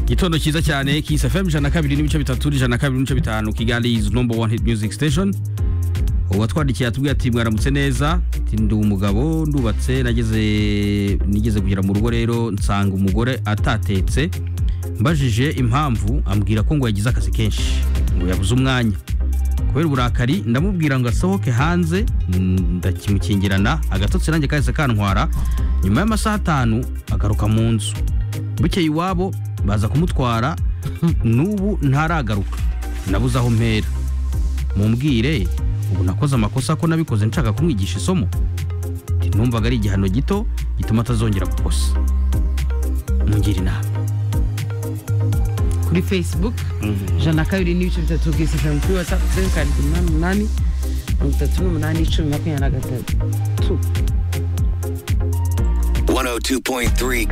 gitondo cyiza cyane Kiss FM ijana na kabiri n'ibice bitatu ijana na kabiri n'ibice bitanu Kigali is number one hit music station uwatwandikiye atubwira ati mwaramutse neza ati ndi umugabo ndubatse nageze nigeze kugera mu rugo rero nsanga umugore atatetse mbajije impamvu ambwira ko ngo yagize akazi kenshi ngo yabuze umwanya kubera uburakari ndamubwira ngo asohoke hanze ndakimukingirana agatotsi nanjye kahise kantwara nyuma y'amasaha atanu agaruka mu nzu bukeye iwabo baza kumutwara n'ubu ntaragaruka nabuze aho mpera mumbwire ubu nakoze amakosa ko nabikoze nshaka kumwigisha isomo numvaga ari igihano gito gituma atazongera gukosa mungira inama kuri facebook ijana na kabiri n'ibice bitatu bwise ijana kuri watsapu zeru karindwi umunani umunani mirongo itatu n'umunani icumi makumyabiri na gatatu 102.3